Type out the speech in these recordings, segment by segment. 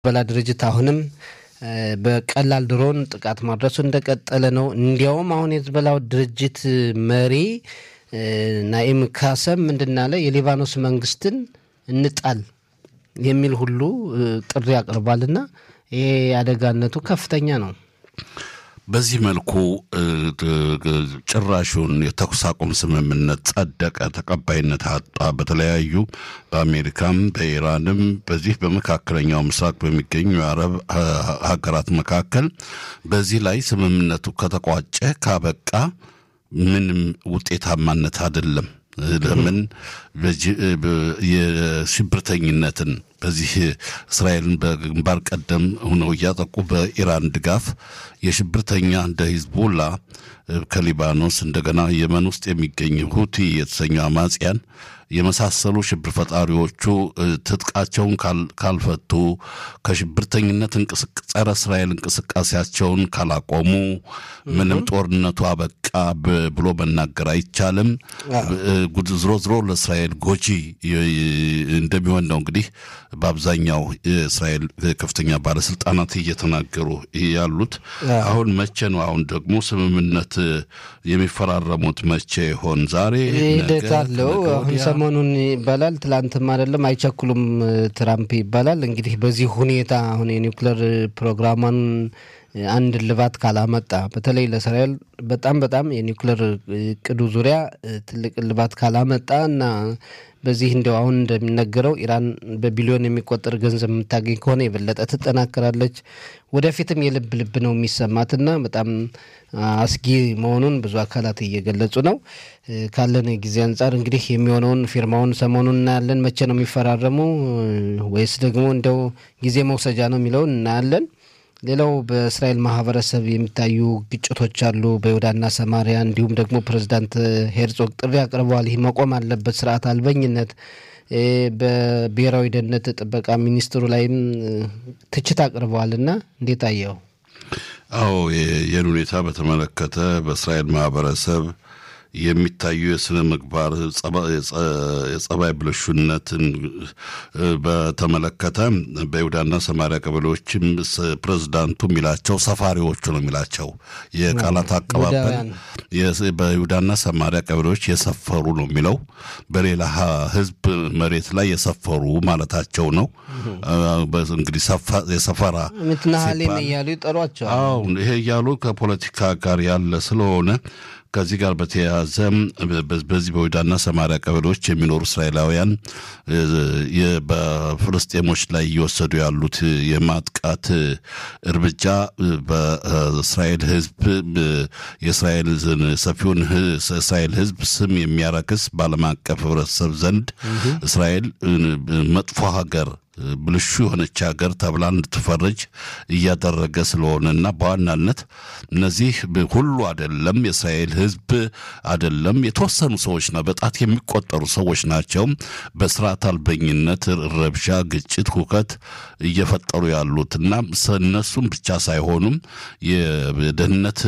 የሂዝቦላ ድርጅት አሁንም በቀላል ድሮን ጥቃት ማድረሱ እንደቀጠለ ነው። እንዲያውም አሁን የሂዝቦላው ድርጅት መሪ ናኢም ካሰም ምንድን አለ? የሊባኖስ መንግስትን እንጣል የሚል ሁሉ ጥሪ አቅርቧልና ይሄ አደጋነቱ ከፍተኛ ነው። በዚህ መልኩ ጭራሹን የተኩስ አቁም ስምምነት ጸደቀ፣ ተቀባይነት አጣ። በተለያዩ በአሜሪካም በኢራንም በዚህ በመካከለኛው ምስራቅ በሚገኙ የአረብ ሀገራት መካከል በዚህ ላይ ስምምነቱ ከተቋጨ ካበቃ ምንም ውጤታማነት አይደለም። ለምን የሽብርተኝነትን በዚህ እስራኤልን በግንባር ቀደም ሆነው እያጠቁ በኢራን ድጋፍ የሽብርተኛ እንደ ሂዝቦላ ከሊባኖስ እንደገና የመን ውስጥ የሚገኝ ሁቲ የተሰኘው አማጽያን የመሳሰሉ ሽብር ፈጣሪዎቹ ትጥቃቸውን ካልፈቱ ከሽብርተኝነት ጸረ እስራኤል እንቅስቃሴያቸውን ካላቆሙ ምንም ጦርነቱ አበቃ ብሎ መናገር አይቻልም። ዝሮ ዝሮ ለእስራኤል ጎጂ እንደሚሆን ነው እንግዲህ በአብዛኛው የእስራኤል ከፍተኛ ባለስልጣናት እየተናገሩ ያሉት። አሁን መቼ ነው አሁን ደግሞ ስምምነት የሚፈራረሙት መቼ ይሆን? ዛሬ ሂደት አለው። አሁን ሰሞኑን ይባላል፣ ትላንትም አይደለም አይቸኩሉም ትራምፕ ይባላል። እንግዲህ በዚህ ሁኔታ አሁን የኒውክሌር ፕሮግራሟን አንድ ልባት ካላመጣ በተለይ ለእስራኤል በጣም በጣም የኒውክሌር እቅዱ ዙሪያ ትልቅ ልባት ካላመጣ እና በዚህ እንዲያው አሁን እንደሚነገረው ኢራን በቢሊዮን የሚቆጠር ገንዘብ የምታገኝ ከሆነ የበለጠ ትጠናከራለች። ወደፊትም የልብ ልብ ነው የሚሰማትና በጣም አስጊ መሆኑን ብዙ አካላት እየገለጹ ነው። ካለን ጊዜ አንጻር እንግዲህ የሚሆነውን ፊርማውን ሰሞኑን እናያለን። መቼ ነው የሚፈራረሙ ወይስ ደግሞ እንደው ጊዜ መውሰጃ ነው የሚለውን እናያለን። ሌላው በእስራኤል ማህበረሰብ የሚታዩ ግጭቶች አሉ፣ በይሁዳና ሰማሪያ። እንዲሁም ደግሞ ፕሬዚዳንት ሄርዞግ ጥሪ አቅርበዋል። ይህ መቆም አለበት፣ ስርዓት አልበኝነት። በብሔራዊ ደህንነት ጥበቃ ሚኒስትሩ ላይም ትችት አቅርበዋል እና እንዴት አየው? አዎ ይህን ሁኔታ በተመለከተ በእስራኤል ማህበረሰብ የሚታዩ የስነ ምግባር የጸባይ ብልሹነትን በተመለከተ በይሁዳና ሰማሪያ ቀበሌዎችም ፕሬዝዳንቱ የሚላቸው ሰፋሪዎቹ ነው የሚላቸው የቃላት አቀባበል በይሁዳና ሰማሪያ ቀበሌዎች የሰፈሩ ነው የሚለው በሌላ ህዝብ መሬት ላይ የሰፈሩ ማለታቸው ነው። እንግዲህ የሰፈራ ምትናሃሌም እያሉ ይጠሯቸዋል። ይሄ እያሉ ከፖለቲካ ጋር ያለ ስለሆነ ከዚህ ጋር በተያያዘ በዚህ በይሁዳና ሰማሪያ ቀበሌዎች የሚኖሩ እስራኤላውያን በፍልስጤሞች ላይ እየወሰዱ ያሉት የማጥቃት እርምጃ በእስራኤል ሕዝብ የእስራኤል ሰፊውን እስራኤል ሕዝብ ስም የሚያረክስ በዓለም አቀፍ ሕብረተሰብ ዘንድ እስራኤል መጥፎ ሀገር ብልሹ የሆነች ሀገር ተብላ እንድትፈረጅ እያደረገ ስለሆነና በዋናነት እነዚህ ሁሉ አይደለም፣ የእስራኤል ሕዝብ አይደለም፣ የተወሰኑ ሰዎች ነው፣ በጣት የሚቆጠሩ ሰዎች ናቸው። በስርዓት አልበኝነት ረብሻ፣ ግጭት፣ ሁከት እየፈጠሩ ያሉትና እነሱም ብቻ ሳይሆኑም የደህንነት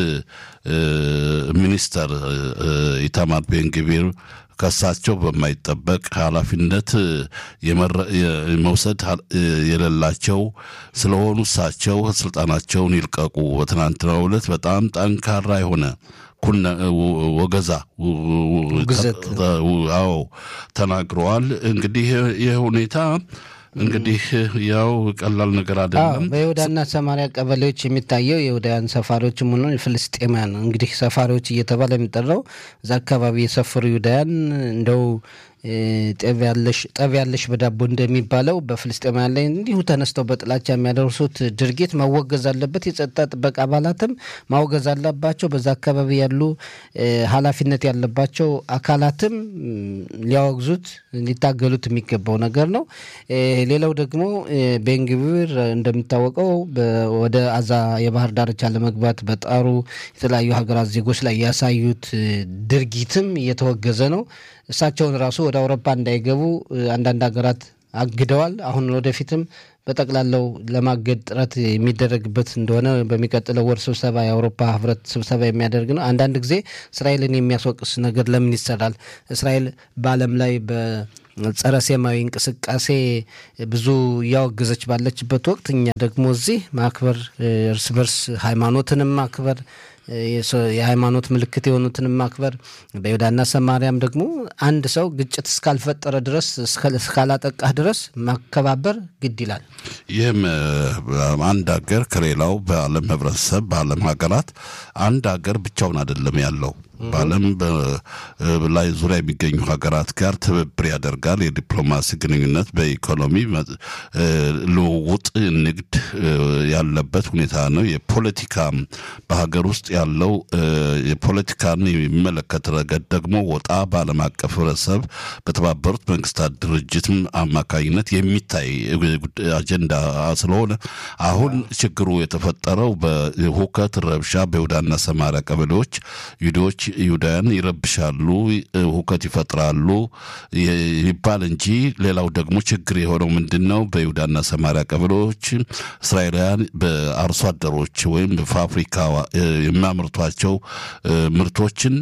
ሚኒስተር ኢታማር ቤንግቪር ከሳቸው በማይጠበቅ ኃላፊነት መውሰድ የሌላቸው ስለሆኑ እሳቸው ስልጣናቸውን ይልቀቁ። በትናንትናው ዕለት በጣም ጠንካራ የሆነ ኩነ ወገዛ አዎ ተናግረዋል። እንግዲህ ይህ ሁኔታ እንግዲህ ያው ቀላል ነገር አይደለም። በይሁዳና ሰማሪያ ቀበሌዎች የሚታየው የይሁዳውያን ሰፋሪዎችም ሆነ ፍልስጤማያን እንግዲህ ሰፋሪዎች እየተባለ የሚጠራው እዛ አካባቢ የሰፈሩ ይሁዳውያን እንደው ጠብ ያለሽ በዳቦ እንደሚባለው በፍልስጤማውያን ላይ እንዲሁ ተነስተው በጥላቻ የሚያደርሱት ድርጊት መወገዝ አለበት። የጸጥታ ጥበቃ አባላትም ማውገዝ አለባቸው። በዛ አካባቢ ያሉ ኃላፊነት ያለባቸው አካላትም ሊያወግዙት ሊታገሉት የሚገባው ነገር ነው። ሌላው ደግሞ ቤንግቪር እንደሚታወቀው ወደ አዛ የባህር ዳርቻ ለመግባት በጣሩ የተለያዩ ሀገራት ዜጎች ላይ ያሳዩት ድርጊትም እየተወገዘ ነው። እሳቸውን ራሱ ወደ አውሮፓ እንዳይገቡ አንዳንድ ሀገራት አግደዋል። አሁን ወደፊትም በጠቅላላው ለማገድ ጥረት የሚደረግበት እንደሆነ በሚቀጥለው ወር ስብሰባ የአውሮፓ ህብረት ስብሰባ የሚያደርግ ነው። አንዳንድ ጊዜ እስራኤልን የሚያስወቅስ ነገር ለምን ይሰራል? እስራኤል በዓለም ላይ ጸረ ሴማዊ እንቅስቃሴ ብዙ እያወገዘች ባለችበት ወቅት እኛ ደግሞ እዚህ ማክበር እርስ በርስ ሃይማኖትንም ማክበር የሃይማኖት ምልክት የሆኑትንም ማክበር በይሁዳና ሰማርያም ደግሞ አንድ ሰው ግጭት እስካልፈጠረ ድረስ እስካላጠቃህ ድረስ ማከባበር ግድ ይላል። ይህም አንድ ሀገር ከሌላው በዓለም ህብረተሰብ በዓለም ሀገራት አንድ ሀገር ብቻውን አይደለም ያለው በዓለም ላይ ዙሪያ የሚገኙ ሀገራት ጋር ትብብር ያደርጋል። የዲፕሎማሲ ግንኙነት በኢኮኖሚ ልውውጥ፣ ንግድ ያለበት ሁኔታ ነው። የፖለቲካ በሀገር ውስጥ ያለው የፖለቲካን የሚመለከት ረገድ ደግሞ ወጣ በዓለም አቀፍ ህብረተሰብ በተባበሩት መንግስታት ድርጅት አማካኝነት የሚታይ አጀንዳ ስለሆነ አሁን ችግሩ የተፈጠረው በሁከት ረብሻ በይሁዳና ሰማሪያ ቀበሌዎች ይሁዶች ይሁዳውያን ይረብሻሉ፣ ሁከት ይፈጥራሉ ይባል እንጂ ሌላው ደግሞ ችግር የሆነው ምንድን ነው? በይሁዳና ሰማሪያ ቀበሌዎች እስራኤላውያን በአርሶ አደሮች ወይም በፋብሪካ የሚያመርቷቸው ምርቶችን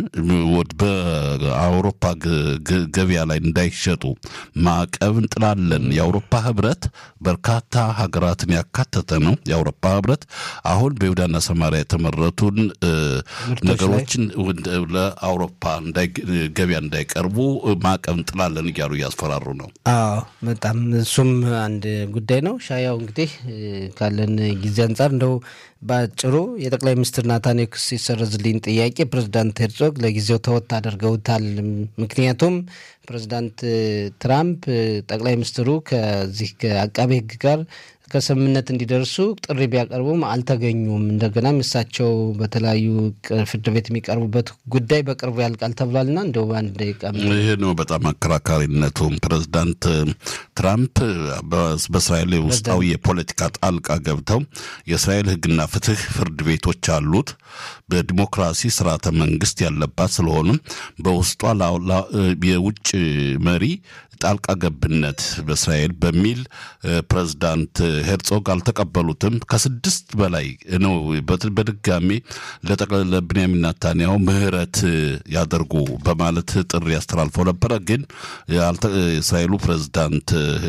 በአውሮፓ ገበያ ላይ እንዳይሸጡ ማዕቀብ እንጥላለን። የአውሮፓ ህብረት በርካታ ሀገራትን ያካተተ ነው። የአውሮፓ ህብረት አሁን በይሁዳና ሰማሪያ የተመረቱን ነገሮችን ለአውሮፓ ገበያ እንዳይቀርቡ ማዕቀብ እንጥላለን እያሉ እያስፈራሩ ነው። አዎ በጣም እሱም አንድ ጉዳይ ነው። ሻያው እንግዲህ ካለን ጊዜ አንጻር እንደው በአጭሩ የጠቅላይ ሚኒስትር ናታንያሁ ክስ ይሰረዝልኝ ጥያቄ ፕሬዚዳንት ሄርዞግ ለጊዜው ተወት አድርገውታል። ምክንያቱም ፕሬዚዳንት ትራምፕ ጠቅላይ ሚኒስትሩ ከዚህ ከአቃቤ ሕግ ጋር ከስምምነት እንዲደርሱ ጥሪ ቢያቀርቡም አልተገኙም። እንደገናም እሳቸው በተለያዩ ፍርድ ቤት የሚቀርቡበት ጉዳይ በቅርቡ ያልቃል ተብሏልና እንደው በአንድ ደቂቃ ይህ ነው በጣም አከራካሪነቱም። ፕሬዚዳንት ትራምፕ በእስራኤል ውስጣዊ የፖለቲካ ጣልቃ ገብተው የእስራኤል ሕግና ፍትህ ፍርድ ቤቶች አሉት በዲሞክራሲ ስርዓተ መንግስት ያለባት ስለሆኑም በውስጧ የውጭ መሪ ጣልቃ ገብነት በእስራኤል በሚል ፕሬዚዳንት ሄርጾግ አልተቀበሉትም። ከስድስት በላይ ነው በድጋሚ ለብንያሚን ናታንያሁ ምህረት ያደርጉ በማለት ጥሪ አስተላልፈው ነበረ። ግን የእስራኤሉ ፕሬዚዳንት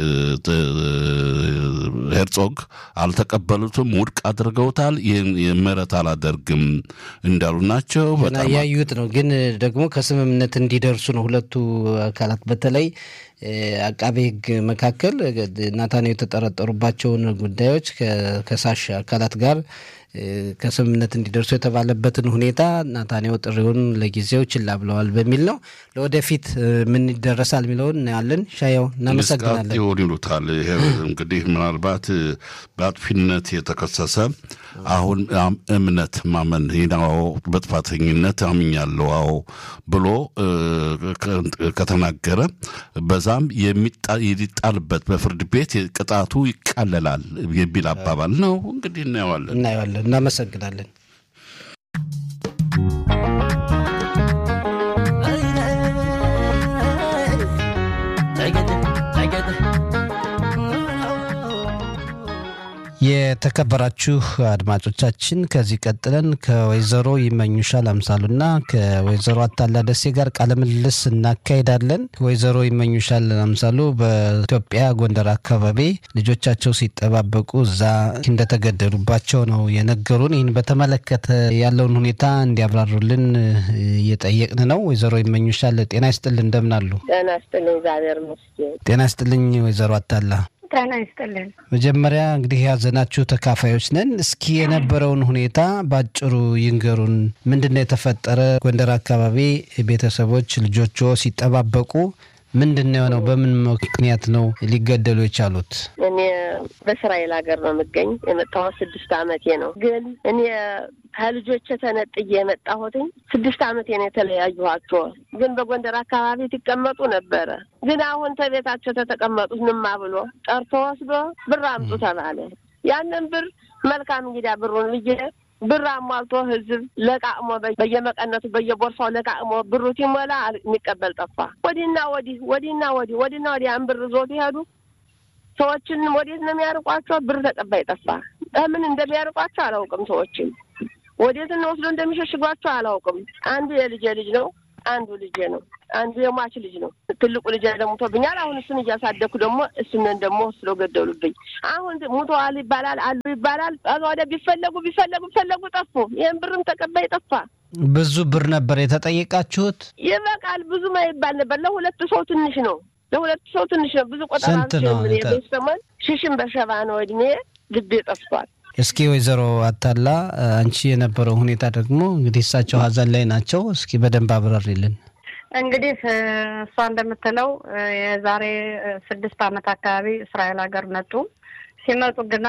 ሄርጾግ አልተቀበሉትም፣ ውድቅ አድርገውታል። ይህን ምህረት አላደርግም እንዳሉ ናቸው። ያዩት ነው። ግን ደግሞ ከስምምነት እንዲደርሱ ነው ሁለቱ አካላት በተለይ አቃቤ ሕግ መካከል ናታንያሁ የተጠረጠሩባቸውን ጉዳዮች ከከሳሽ አካላት ጋር ከስምምነት እንዲደርሱ የተባለበትን ሁኔታ ናታንያሁ ጥሪውን ለጊዜው ችላ ብለዋል በሚል ነው። ለወደፊት ምን ይደረሳል የሚለውን እናያለን። ሻያው እናመሰግናለን። ይሆን ይሉታል። ይሄ እንግዲህ ምናልባት በአጥፊነት የተከሰሰ አሁን እምነት ማመን ናው በጥፋተኝነት አምኛለሁ አዎ ብሎ ከተናገረ በዛም የሚጣልበት በፍርድ ቤት ቅጣቱ ይቃለላል የሚል አባባል ነው። እንግዲህ እናየዋለን እናየዋለን። እናመሰግናለን። የተከበራችሁ አድማጮቻችን ከዚህ ቀጥለን ከወይዘሮ ይመኙሻል አምሳሉና ከወይዘሮ አታላ ደሴ ጋር ቃለ ምልልስ እናካሄዳለን። ወይዘሮ ይመኙሻል አምሳሉ በኢትዮጵያ ጎንደር አካባቢ ልጆቻቸው ሲጠባበቁ እዛ እንደተገደሉባቸው ነው የነገሩን። ይህን በተመለከተ ያለውን ሁኔታ እንዲያብራሩልን እየጠየቅን ነው። ወይዘሮ ይመኙሻል ጤና ይስጥልን፣ እንደምን አሉ? ጤና ይስጥልኝ፣ እግዚአብሔር ይመስገን። ጤና ይስጥልኝ ወይዘሮ አታላ ጤና ይስጥልን። መጀመሪያ እንግዲህ ያዘናችሁ ተካፋዮች ነን። እስኪ የነበረውን ሁኔታ ባጭሩ ይንገሩን። ምንድን ነው የተፈጠረ? ጎንደር አካባቢ ቤተሰቦች ልጆቹ ሲጠባበቁ ምንድን ነው የሆነው? በምን ምክንያት ነው ሊገደሉ የቻሉት? እኔ በእስራኤል ሀገር ነው የምገኝ። የመጣሁት ስድስት አመቴ ነው። ግን እኔ ከልጆቼ ተነጥዬ የመጣሁትኝ ስድስት አመቴ ነው የተለያዩኋቸው። ግን በጎንደር አካባቢ ትቀመጡ ነበረ። ግን አሁን ተቤታቸው ተተቀመጡት ንማ ብሎ ጠርቶ ወስዶ ብር አምጡ ተባለ። ያንን ብር መልካም እንግዲያ ብሩን ብዬ ብር አሟልቶ ህዝብ ለቃቅሞ በየመቀነቱ በየቦርሳው ለቃቅሞ ብሩ ሲሞላ የሚቀበል ጠፋ። ወዲህና ወዲህ ወዲህና ወዲህ ወዲህና ወዲህ ያን ብር ዞት ይሄዱ። ሰዎችን ወዴት ነው የሚያርቋቸው? ብር ተቀባይ ጠፋ። ምን እንደሚያርቋቸው አላውቅም። ሰዎችን ወዴት ወስዶ እንደሚሸሽጓቸው አላውቅም። አንዱ የልጄ ልጅ ነው። አንዱ ልጄ ነው። አንዱ የሟች ልጅ ነው። ትልቁ ልጅ ደግሞ ሞቶብኛል። አሁን እሱን እያሳደግኩ ደግሞ እሱንን ደግሞ ወስደው ገደሉብኝ። አሁን ሙተዋል ይባላል አሉ ይባላል። ወደ ቢፈለጉ ቢፈለጉ ቢፈለጉ ጠፉ። ይህን ብርም ተቀባይ ጠፋ። ብዙ ብር ነበር የተጠየቃችሁት? ይበቃል። ብዙም አይባል ነበር። ለሁለቱ ሰው ትንሽ ነው። ለሁለቱ ሰው ትንሽ ነው። ብዙ ቆጠራ ስንት ነው? ሰሞን ሽሽን በሸባ ነው እድሜ ልቤ ጠፍቷል። እስኪ ወይዘሮ አታላ አንቺ የነበረው ሁኔታ ደግሞ እንግዲህ እሳቸው ሀዘን ላይ ናቸው። እስኪ በደንብ አብራሪልን። እንግዲህ እሷ እንደምትለው የዛሬ ስድስት ዓመት አካባቢ እስራኤል ሀገር መጡ። ሲመጡ ግና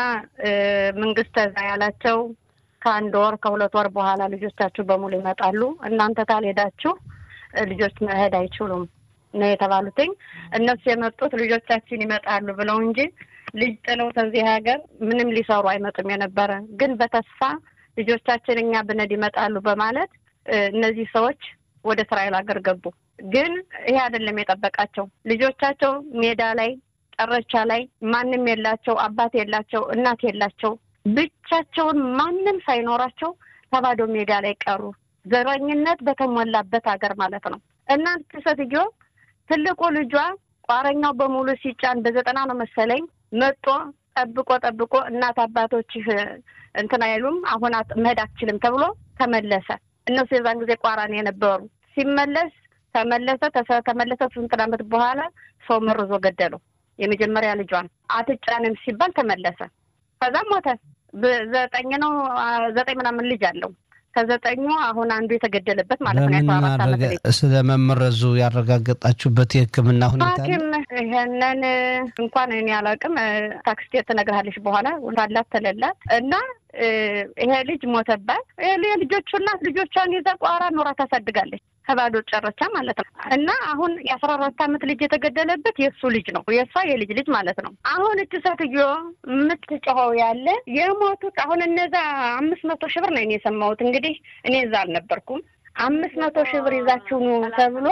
መንግስት ተዛ ያላቸው ከአንድ ወር ከሁለት ወር በኋላ ልጆቻችሁ በሙሉ ይመጣሉ፣ እናንተ ካልሄዳችሁ ልጆች መሄድ አይችሉም ነው የተባሉትኝ። እነሱ የመጡት ልጆቻችን ይመጣሉ ብለው እንጂ ልጅ ጥለው ከዚህ ሀገር ምንም ሊሰሩ አይመጡም የነበረ ግን በተስፋ ልጆቻችን እኛ ብነድ ይመጣሉ በማለት እነዚህ ሰዎች ወደ እስራኤል ሀገር ገቡ። ግን ይሄ አይደለም የጠበቃቸው። ልጆቻቸው ሜዳ ላይ ጨረቻ ላይ ማንም የላቸው፣ አባት የላቸው፣ እናት የላቸው፣ ብቻቸውን ማንም ሳይኖራቸው ተባዶ ሜዳ ላይ ቀሩ። ዘረኝነት በተሞላበት ሀገር ማለት ነው። እናንተ ሴትዮ ትልቁ ልጇ ቋረኛው በሙሉ ሲጫን በዘጠና ነው መሰለኝ መጦ ጠብቆ ጠብቆ እናት አባቶችህ እንትን አይሉም አሁን መሄድ አትችልም ተብሎ ተመለሰ። እነሱ የዛን ጊዜ ቋራን የነበሩ ሲመለስ ተመለሰ ተመለሰ። ስንት ዓመት በኋላ ሰው መርዞ ገደለው። የመጀመሪያ ልጇን አትጫንም ሲባል ተመለሰ። ከዛም ሞተ። ዘጠኝ ነው ዘጠኝ ምናምን ልጅ አለው። ከዘጠኙ አሁን አንዱ የተገደለበት ማለት ነው። ስለመመረዙ ያረጋገጣችሁበት የሕክምና ሁኔታ ሐኪም ይሄንን እንኳን እኔ አላውቅም። ታክስቴ ትነግርሃለች በኋላ ካላት ተለላት እና ይሄ ልጅ ሞተባት። የልጆቹ እናት ልጆቿን ይዛ ቋራ ኖራ ታሳድጋለች። ከባዶ ጨረቻ ማለት ነው። እና አሁን የአስራ አራት ዓመት ልጅ የተገደለበት የእሱ ልጅ ነው፣ የእሷ የልጅ ልጅ ማለት ነው። አሁን እች ሴትዮ የምትጮኸው ያለ የሞቱት አሁን እነዛ አምስት መቶ ሺህ ብር ነው እኔ የሰማሁት። እንግዲህ እኔ እዛ አልነበርኩም። አምስት መቶ ሺህ ብር ይዛችሁ ኑ ተብሎ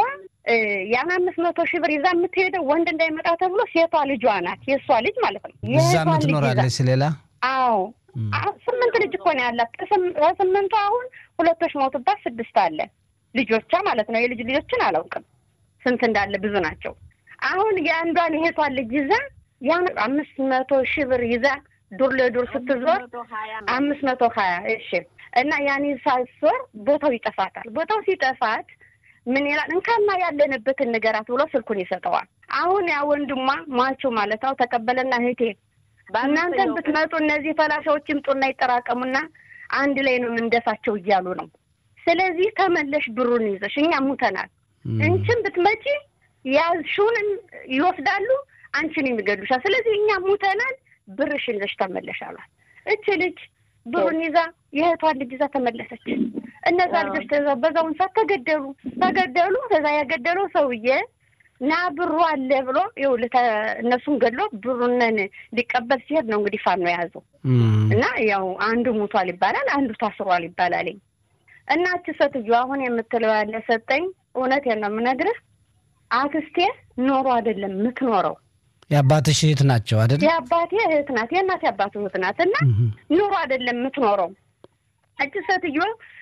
ያን አምስት መቶ ሺህ ብር ይዛ የምትሄደው ወንድ እንዳይመጣ ተብሎ ሴቷ ልጇ ናት፣ የእሷ ልጅ ማለት ነው። እዛ ምትኖራለች ሌላ አዎ ስምንት ልጅ እኮ ነው ያላት። ከስምንቱ አሁን ሁለቶች ሞቱባት፣ ስድስት አለ ልጆቿ ማለት ነው። የልጅ ልጆችን አላውቅም ስንት እንዳለ ብዙ ናቸው። አሁን የአንዷን የሄቷን ልጅ ይዛ ያን አምስት መቶ ሺህ ብር ይዛ ዱር ለዱር ስትዞር አምስት መቶ ሀያ እሺ እና ያን ሳትዞር ቦታው ይጠፋታል። ቦታው ሲጠፋት ምን ይላል እንካማ ያለንበትን ንገራት ብሎ ስልኩን ይሰጠዋል። አሁን ያ ወንድሟ ሟቹ ማለት ነው ተቀበለና እህቴ እናንተን ብትመጡ እነዚህ ፈላሻዎች ይምጡና ይጠራቀሙና አንድ ላይ ነው የምንደፋቸው እያሉ ነው ስለዚህ ተመለሽ ብሩን ይዘሽ እኛ ሙተናል። እንችን ብትመጪ ያዝሽውን ይወስዳሉ፣ አንቺን የሚገድሉሻል። ስለዚህ እኛ ሙተናል፣ ብርሽን ይዘሽ ተመለሽ አሏት። እች ልጅ ብሩን ይዛ የእህቷን ልጅ ይዛ ተመለሰች። እነዛ ልጆች በዛውን ሰዓት ተገደሉ ተገደሉ። ከዛ ያገደለው ሰውዬ ና ብሩ አለ ብሎ ይኸውልህ እነሱን ገድሎ ብሩንን ሊቀበል ሲሄድ ነው እንግዲህ ፋኖ የያዘው እና ያው አንዱ ሙቷል ይባላል፣ አንዱ ታስሯል ይባላል። እናች ሴትዮ አሁን የምትለው ያለ ሰጠኝ። እውነቴን ነው የምነግርህ። አክስቴ ኖሮ አይደለም የምትኖረው የአባትሽ እህት ናቸው አይደል? የአባቴ እህት ናት፣ የእናቴ አባት እህት ናት። እና ኑሮ አይደለም የምትኖረው። እች ሴትዮ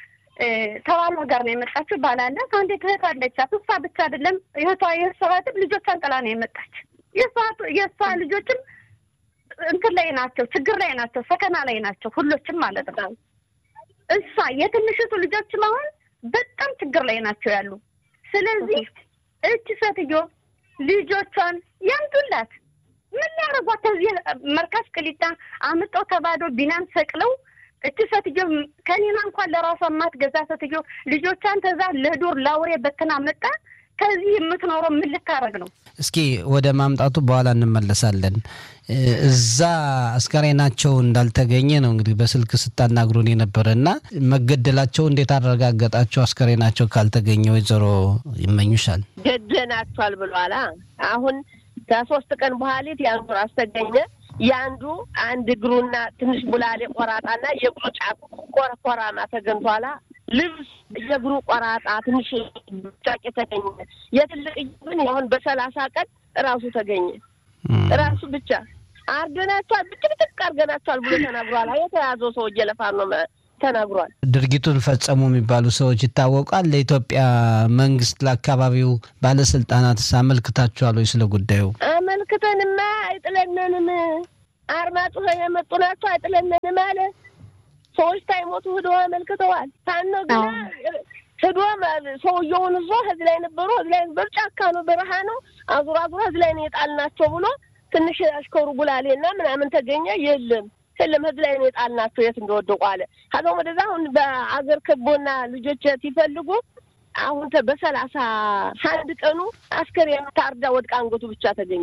ተባሏ ጋር ነው የመጣችው። ባላላት አንዲት እህት አለቻት። እሷ ብቻ አይደለም እህቷ የእሷ እህትም ልጆቿን ጥላ ነው የመጣች። የእሷ ልጆችም እንትን ላይ ናቸው፣ ችግር ላይ ናቸው፣ ሰከና ላይ ናቸው፣ ሁሎችም ማለት ነው። እሷ የትንሽቱ ልጆችም አሁን በጣም ችግር ላይ ናቸው ያሉ። ስለዚህ እች ሴትዮ ልጆቿን ያምጡላት። ምን ሊያደርጓት? ከዚህ መርካሽ ቅሊጣ አምጠው ተባዶ ቢናን ሰቅለው እች ሴትዮ ከኔና እንኳን ለራሷ የማትገዛ ሴትዮ ልጆቿን ተዛ ለዱር ላውሬ በትና መጣ። ከዚህ የምትኖረው ምን ልታረግ ነው? እስኪ ወደ ማምጣቱ በኋላ እንመለሳለን። እዛ አስከሬናቸው እንዳልተገኘ ነው እንግዲህ በስልክ ስታናግሩን የነበረ እና መገደላቸው እንዴት አረጋገጣቸው? አስከሬናቸው ካልተገኘ ወይዘሮ ይመኙሻል ገደናቸዋል ብሏላ። አሁን ከሶስት ቀን በኋሊት የአንዱ ራስ ተገኘ። የአንዱ አንድ እግሩና ትንሽ ቡላሌ ቆራጣና የእግሩ ጫፍ ኮረኮራማ ተገኝቷላ። ልብስ የእግሩ ቆራጣ ትንሽ ጫቄ ተገኘ። የትልቅ ግን አሁን በሰላሳ ቀን ራሱ ተገኘ። ራሱ ብቻ አርገናቸዋል፣ ብጭ ብጭቅ አርገናቸዋል ብሎ ተናግሯል። የተያዘው ሰው እየለፋ ነው ተናግሯል። ድርጊቱን ፈጸሙ የሚባሉ ሰዎች ይታወቃል። ለኢትዮጵያ መንግስት፣ ለአካባቢው ባለስልጣናት አመልክታችኋል ወይ? ስለ ጉዳዩ አመልክተንማ አይጥለነንም። አርማጭሆ የመጡ ናቸው አይጥለነንም አለ። ሰዎች ታይሞቱ ሂዶ አመልክተዋል። ታነ ግና ሂዶ ሰውየውን እዞ ህዝ ላይ ነበሩ ህዝ ላይ ነበሩ። ጫካ ነው፣ በረሃ ነው። አዙሮ አዙሮ ህዝ ላይ ነው የጣልናቸው ብሎ ትንሽ አሽከሩ ጉላሌና ምናምን ተገኘ። የለም የለም ህዝ ላይ ነው የጣልናቸው የት እንደወደቁ አለ። ከዛም ወደዛ አሁን በአገር ክቦና ልጆች ሲፈልጉ አሁን በሰላሳ አንድ ቀኑ አስከሬን ታርዳ ወድቃ አንገቱ ብቻ ተገኘ።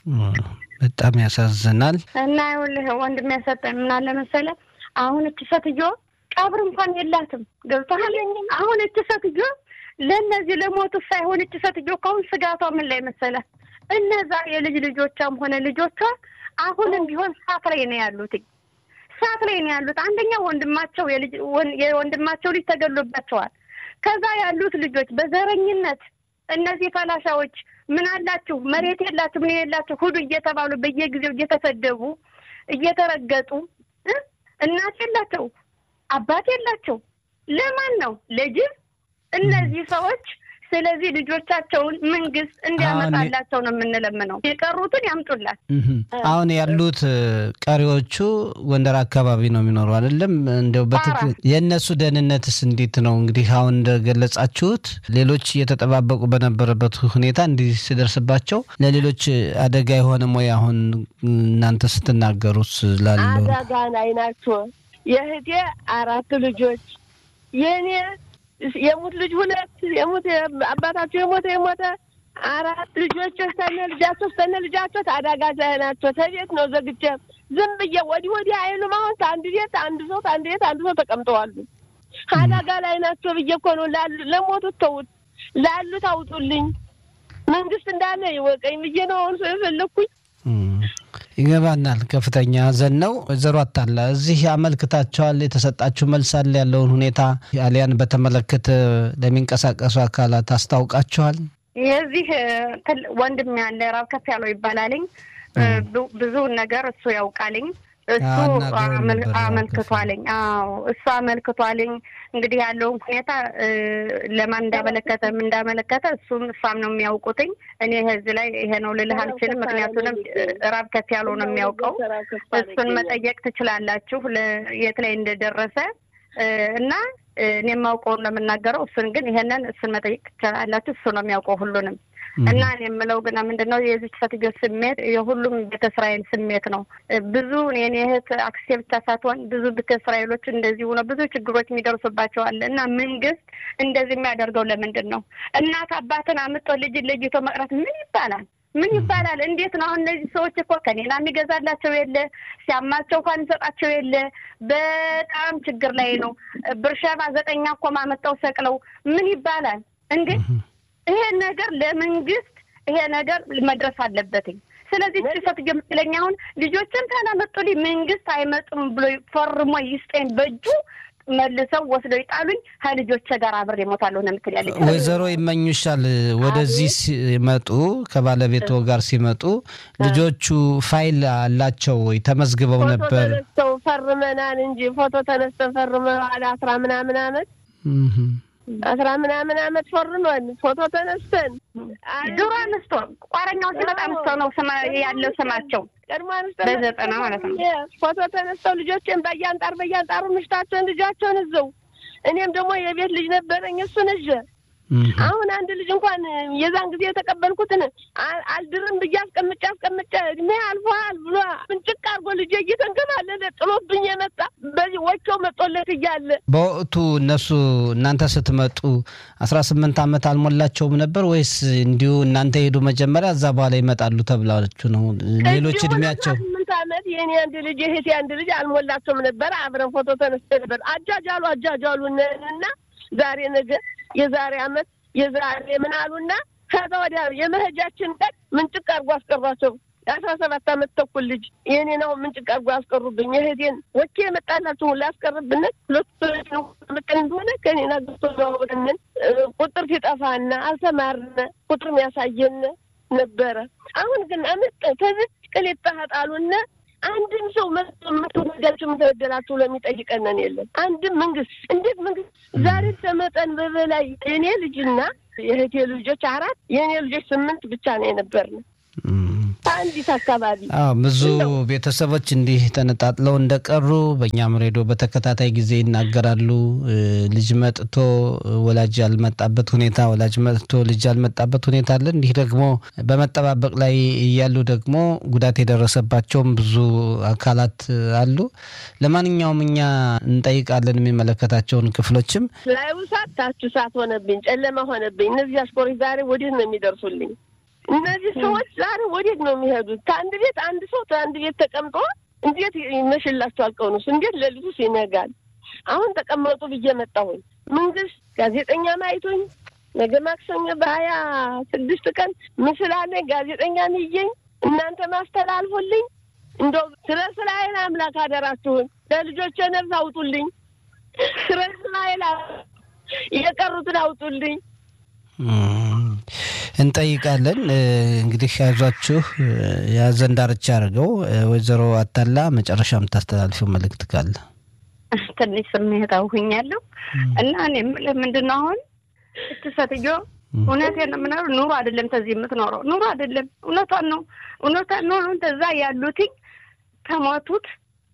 በጣም ያሳዝናል። እና ይኸውልህ ወንድም ያሰጠን ምን አለ መሰለህ አሁን እች ሴትዮ ቀብር እንኳን የላትም። ገብቶሃል? አሁን እች ሴትዮ ለእነዚህ ለሞቱት ሳይሆን እች ሴትዮ ከአሁን ስጋቷ ምን ላይ መሰለህ እነዛ የልጅ ልጆቿም ሆነ ልጆቿ አሁንም ቢሆን ሳት ላይ ነው ያሉት ሳት ላይ ነው ያሉት። አንደኛ ወንድማቸው የወንድማቸው ልጅ ተገሎባቸዋል። ከዛ ያሉት ልጆች በዘረኝነት እነዚህ ፈላሻዎች ምን አላችሁ መሬት የላችሁ ምን የላችሁ ሁሉ እየተባሉ በየጊዜው እየተሰደቡ እየተረገጡ እናት የላቸው አባት የላቸው። ለማን ነው ለጅብ? እነዚህ ሰዎች ስለዚህ ልጆቻቸውን መንግስት እንዲያመጣላቸው ነው የምንለምነው። የቀሩትን ያምጡላት። አሁን ያሉት ቀሪዎቹ ጎንደር አካባቢ ነው የሚኖሩ አይደለም? እንዲያው በትክክል የእነሱ ደህንነትስ እንዴት ነው? እንግዲህ አሁን እንደገለጻችሁት ሌሎች እየተጠባበቁ በነበረበት ሁኔታ እንዲህ ሲደርስባቸው ለሌሎች አደጋ የሆነም ወይ? አሁን እናንተ ስትናገሩት ላለው አደጋ ላይ ናቸው። የእህቴ አራት ልጆች የእኔ የሙት ልጅ ሁለት የሙት አባታቸው የሞተ የሞተ አራት ልጆች ስተነ ልጃቸው ስተነ ልጃቸው አደጋ ላይ ናቸው። ተቤት ነው ዘግቼ ዝም ብዬ ወዲህ ወዲህ አይሉም። አሁን አንድ ቤት አንድ ሰው አንድ ቤት አንድ ሰው ተቀምጠዋሉ። አደጋ ላይ ናቸው ብዬ እኮ ነው ለሞቱት ተውት፣ ላሉት አውጡልኝ። መንግስት እንዳለ ይወቀኝ ብዬ ነው አሁን ሰው የፈለግኩኝ። ይገባናል። ከፍተኛ ሀዘን ነው። ወይዘሮ አታላ እዚህ አመልክታቸዋል። የተሰጣችሁ መልስ አለ? ያለውን ሁኔታ አሊያን በተመለከተ ለሚንቀሳቀሱ አካላት አስታውቃችኋል? የዚህ ወንድም ያለ ራብ ከፍ ያለው ይባላልኝ ብዙ ነገር እሱ ያውቃልኝ እሱ አመልክቷልኝ። አዎ እሱ አመልክቷልኝ። እንግዲህ ያለውን ሁኔታ ለማን እንዳመለከተ ምን እንዳመለከተ እሱም እሷም ነው የሚያውቁትኝ። እኔ ህዝብ ላይ ይሄ ነው ልልህ አልችልም። ምክንያቱንም ራብ ከፍ ያለው ነው የሚያውቀው። እሱን መጠየቅ ትችላላችሁ የት ላይ እንደደረሰ እና እኔ የማውቀውን ነው የምናገረው። እሱን ግን ይሄንን እሱን መጠየቅ ትችላላችሁ። እሱ ነው የሚያውቀው ሁሉንም እና እኔ የምለው ግና ምንድን ነው የዚች ሴትዮ ስሜት የሁሉም ቤተ እስራኤል ስሜት ነው። ብዙ የኔ እህት አክስቴ ብቻ ሳትሆን ብዙ ቤተ እስራኤሎች እንደዚህ ሆነ ብዙ ችግሮች የሚደርሱባቸዋል። እና መንግስት እንደዚህ የሚያደርገው ለምንድን ነው? እናት አባትን አምጦ ልጅን ለይቶ መቅረት ምን ይባላል? ምን ይባላል? እንዴት ነው? አሁን እነዚህ ሰዎች እኮ ከሌላ የሚገዛላቸው የለ፣ ሲያማቸው እንኳን የሚሰጣቸው የለ። በጣም ችግር ላይ ነው። ብርሸባ ዘጠኛ እኮ ማመጣው ሰቅለው ምን ይባላል እንዴ? ይሄ ነገር ለመንግስት ይሄ ነገር መድረስ አለበትኝ። ስለዚህ ጭሰት የምትለኝ አሁን ልጆችን ካላመጡልኝ መንግስት አይመጡም ብሎ ፈርሞ ይስጠኝ በእጁ መልሰው ወስደው ይጣሉኝ ከልጆቼ ጋር አብሬ እሞታለሁ ነው የምትል ያለች ወይዘሮ ይመኙሻል። ወደዚህ ሲመጡ ከባለቤቶ ጋር ሲመጡ ልጆቹ ፋይል አላቸው ወይ? ተመዝግበው ነበር? ተነስተው ፈርመናል እንጂ ፎቶ ተነስተን ፈርመናል። አስራ ምናምን አመት አስራ ምናምን አመት ፈርመን ፎቶ ተነስተን ድሮ አንስቶ ቋረኛው ሲመጣ አንስቶ ነው ያለው ስማቸው ቀድሞ በዘጠና ማለት ነው። ፎቶ ተነስተው ልጆችን በያንጣር በያንጣሩ ምሽታቸውን ልጃቸውን እዘው እኔም ደግሞ የቤት ልጅ ነበረኝ እሱን እዤ አሁን አንድ ልጅ እንኳን የዛን ጊዜ የተቀበልኩትን አልድርም ብዬ አስቀምጬ አስቀምጬ እድሜ አልፏል ብሎ ምንጭቅ አድርጎ ልጄ እየተንከባለለ ጥሎብኝ የመጣ በዚህ ወቸው መጦለት እያለ በወቅቱ እነሱ እናንተ ስትመጡ አስራ ስምንት ዓመት አልሞላቸውም ነበር ወይስ እንዲሁ እናንተ ሄዱ መጀመሪያ እዛ በኋላ ይመጣሉ ተብላችሁ ነው? ሌሎች እድሜያቸው ስምንት ዓመት የኔ አንድ ልጅ የእህቴ አንድ ልጅ አልሞላቸውም ነበር። አብረን ፎቶ ተነስተ ነበር። አጃጃሉ አጃጃሉ እና ዛሬ ነገ የዛሬ አመት የዛሬ ምን አሉና ከዛ ወዲያ የመሄጃችን ቀን ምንጭቅ አድርጎ አስቀሯቸው። የአስራ ሰባት አመት ተኩል ልጅ የኔ ነው ምንጭቅ አድርጎ አስቀሩብኝ። የእህቴን ወኬ የመጣላችሁ ሁላ አስቀርብነት ሁለቱ ነው መጠን እንደሆነ ከኔና ግቶንን ቁጥር ሲጠፋና አልተማርነ ቁጥር ያሳየን ነበረ። አሁን ግን አመጠ ከዚች ቅሌት ጣጣሉና አንድም ሰው ምትወዳችሁ ምትበደላችሁ ለሚጠይቀነን የለም። አንድም መንግስት እንዴት መንግስት ዛሬ ከመጠን በበላይ የእኔ ልጅና የእህቴ ልጆች አራት የእኔ ልጆች ስምንት ብቻ ነው የነበርን አንዲት አካባቢ ብዙ ቤተሰቦች እንዲህ ተነጣጥለው እንደቀሩ በእኛም ሬዲዮ በተከታታይ ጊዜ ይናገራሉ። ልጅ መጥቶ ወላጅ ያልመጣበት ሁኔታ፣ ወላጅ መጥቶ ልጅ ያልመጣበት ሁኔታ አለ። እንዲህ ደግሞ በመጠባበቅ ላይ እያሉ ደግሞ ጉዳት የደረሰባቸውም ብዙ አካላት አሉ። ለማንኛውም እኛ እንጠይቃለን የሚመለከታቸውን ክፍሎችም ላዩ ሳት ታችሁ ሳት ሆነብኝ፣ ጨለማ ሆነብኝ። እነዚህ አሽኮሮች ዛሬ ወዴት ነው የሚደርሱልኝ? እነዚህ ሰዎች ዛሬ ወዴት ነው የሚሄዱት? ከአንድ ቤት አንድ ሰው ከአንድ ቤት ተቀምጦ እንዴት ይመሽላቸዋል? ቀኑስ እንዴት ሌሊቱስ ይነጋል? አሁን ተቀመጡ ብዬ መጣሁኝ። መንግስት ጋዜጠኛ ማይቶኝ ነገ ማክሰኞ በሀያ ስድስት ቀን ምስል አለኝ ጋዜጠኛ ንየኝ እናንተ ማስተላልፉልኝ። እንደው ስለ እስራኤል አምላክ አደራችሁን ለልጆቼ ነፍስ አውጡልኝ። ስለ እስራኤል የቀሩትን አውጡልኝ። እንጠይቃለን። እንግዲህ አይዟችሁ የሀዘን ዳርቻ አድርገው። ወይዘሮ አታላ መጨረሻ የምታስተላልፊው መልእክት ካለ? ትንሽ ስሜታዊ ሆኛለሁ እና እኔ የምልህ ምንድን ነው አሁን እች ሴትዮ እውነቴን ነው የምኖረው ኑሮ አይደለም ተዚህ የምትኖረው ኑሮ አይደለም፣ እውነቷን ነው እውነቷን ነው። ተዛ ያሉትኝ ከሞቱት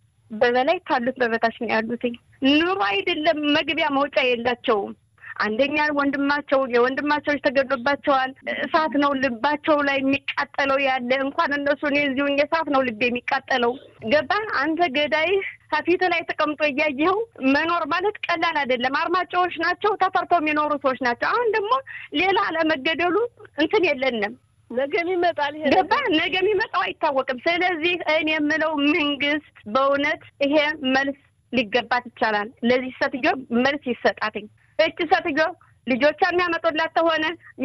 በበላይ ካሉት በበታች ነው ያሉትኝ። ኑሮ አይደለም መግቢያ መውጫ የላቸውም። አንደኛ ወንድማቸው የወንድማቸው ተገድሎባቸዋል። እሳት ነው ልባቸው ላይ የሚቃጠለው ያለ እንኳን እነሱ እኔ እዚሁ እሳት ነው ልቤ የሚቃጠለው። ገባ አንተ ገዳይህ ከፊት ላይ ተቀምጦ እያየኸው መኖር ማለት ቀላል አይደለም። አርማጫዎች ናቸው፣ ተፈርተው የሚኖሩ ሰዎች ናቸው። አሁን ደግሞ ሌላ አለመገደሉ እንትን የለንም። ነገ ይመጣል። ገባ ነገ የሚመጣው አይታወቅም። ስለዚህ እኔ የምለው መንግስት በእውነት ይሄ መልስ ሊገባት ይቻላል። ለዚህ ሴትዮ መልስ ይሰጣትኝ። እች ሴትዮ ልጆቿን የሚያመጡላት ተሆነ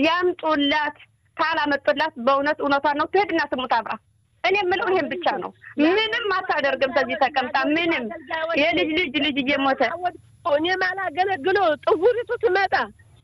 ያምጡላት፣ ካላመጡላት በእውነት እውነቷን ነው ትሄድና ትሙት አብራ። እኔ የምለው ይሄን ብቻ ነው። ምንም አታደርግም። ከዚህ ተቀምጣ ምንም የልጅ ልጅ ልጅ እየሞተ እኔም አላገለግለው ጥጉሪቱ ትመጣ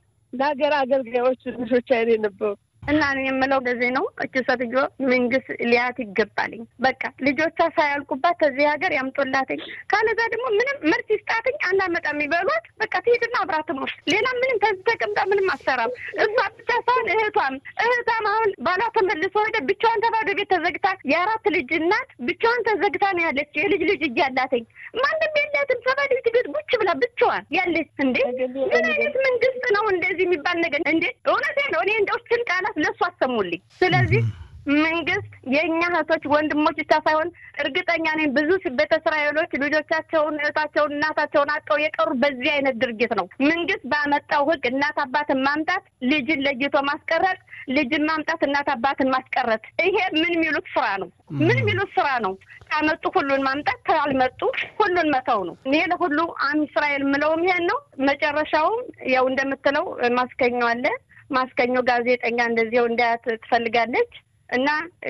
ለሀገር አገልጋዮች ልጆች አይኔ ነበሩ እና እኔ የምለው በዚህ ነው። እች ሴትዮ መንግስት ሊያት ይገባልኝ። በቃ ልጆቿ ሳያልቁባት ከዚህ ሀገር ያምጡላትኝ። ካለዛ ደግሞ ምንም ምርት ይስጣትኝ። አናመጣም ይበሏት። በቃ ትሄድና አብራ ትኖር። ሌላ ምንም ከዚህ ተቀምጣ ምንም አሰራም። እሷ ብቻ ሳይሆን እህቷም እህቷም አሁን ባሏ ተመልሶ ሄደ። ብቻዋን ተባዶ ቤት ተዘግታ የአራት ልጅ እናት ብቻዋን ተዘግታ ነው ያለች። የልጅ ልጅ እያላትኝ ማንም የላትም። ተባዶ ቤት ቤት ቁጭ ብላ ብቻዋን ያለች። እንዴ ምን አይነት መንግስት ነው እንደዚህ የሚባል ነገር? እንዴ እውነቴ ነው። እኔ እንደው ችን ቃላት ለእሱ አሰሙልኝ። ስለዚህ መንግስት የእኛ እህቶች ወንድሞች ብቻ ሳይሆን እርግጠኛ ነኝ ብዙ ቤተ እስራኤሎች ልጆቻቸውን፣ እህታቸውን፣ እናታቸውን አጠው የቀሩ በዚህ አይነት ድርጊት ነው። መንግስት ባመጣው ህግ እናት አባትን ማምጣት፣ ልጅን ለይቶ ማስቀረት፣ ልጅን ማምጣት፣ እናት አባትን ማስቀረት፣ ይሄ ምን የሚሉት ስራ ነው? ምን የሚሉት ስራ ነው? ካመጡ ሁሉን ማምጣት፣ ካልመጡ ሁሉን መተው ነው። ይሄ ለሁሉ አም እስራኤል የምለውም ይሄን ነው። መጨረሻውም ያው እንደምትለው ማስከኘው አለ ማስከኘው ጋዜጠኛ እንደዚው እንዳያት ትፈልጋለች እና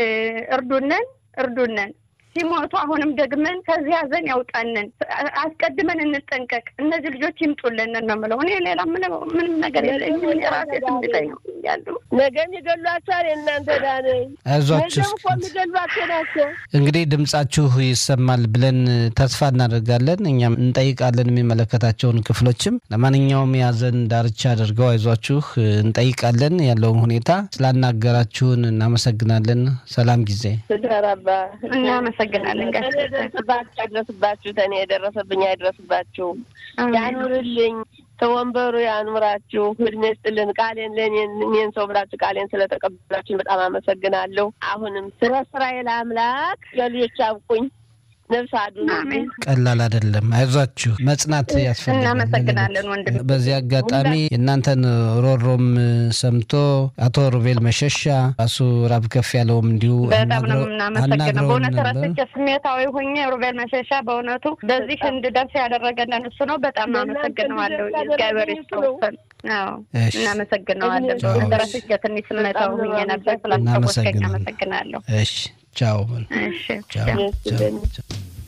እርዱነን እርዱነን ሲሞቱ አሁንም ደግመን ከዚህ ሀዘን ያውጣንን። አስቀድመን እንጠንቀቅ። እነዚህ ልጆች ይምጡልን ነው የምለው። እኔ ሌላ ምንም ነገር የለኝም። የራሴ ስሜታኝ ነው ያሉ ነገም ይገሏቸዋል። የእናንተ ዳነኝ አይዟችሁ ነገም እኮ የሚገሏቸው ናቸው። እንግዲህ ድምጻችሁ ይሰማል ብለን ተስፋ እናደርጋለን። እኛም እንጠይቃለን የሚመለከታቸውን ክፍሎችም። ለማንኛውም የሀዘን ዳርቻ አድርገው አይዟችሁ እንጠይቃለን። ያለውን ሁኔታ ስላናገራችሁን እናመሰግናለን። ሰላም ጊዜ ስደረባ እናመሰግናለን። ጋር ደርስባችሁ አይድረስባችሁ፣ ተኔ የደረሰብኝ አይድረስባችሁ፣ ያኑርልኝ ተወንበሩ ያኑራችሁ፣ እድሜ ስጥልን። ቃሌን ለእኔን እኔን ሰው ብላችሁ ቃሌን ስለተቀበላችሁ በጣም አመሰግናለሁ። አሁንም ስለ እስራኤል አምላክ ለልጆች አብቁኝ፣ ነፍስ አድኑልኝ። ቀላል አይደለም። አይዟችሁ መጽናት ያስፈልጋል። እናመሰግናለን ወንድም። በዚህ አጋጣሚ የእናንተን ሮሮም ሰምቶ አቶ ሩቤል መሸሻ ራሱ ራብ ከፍ ያለውም እንዲሁ በጣም ነው የምናመሰግነው። አናግረውን በእውነት ነበር። ረስቼ ስሜታዊ ሆኜ ሩቤል መሸሻ በእውነቱ በዚህ እንድደርስ ያደረገን እሱ ነው። በጣም አመሰግነዋለሁ። እግዚአብሔር ይስጥልን። አዎ እሺ። እናመሰግነዋለን። ቻው። በእውነት ረስቼ ትንሽ ስሜታዊ ሆኜ ነበር። ስላስታወስከኝ እናመሰግናለን። አመሰግናለሁ። እሺ ቻው። እሺ ቻው ቻው። ቻው ቻው።